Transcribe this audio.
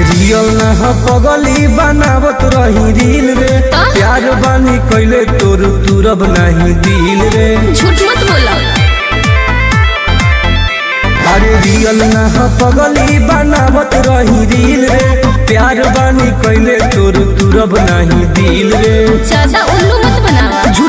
Real ना ह पगली बनावत रही रील रे का? प्यार बानी कैले तोर तुरब नहीं दिल रे झूठ मत बोला अरे रियल ना ह पगली बनावत रही रील रे प्यार बानी कैले तोर तुरब नहीं दिल रे ज्यादा उल्लू मत बनावा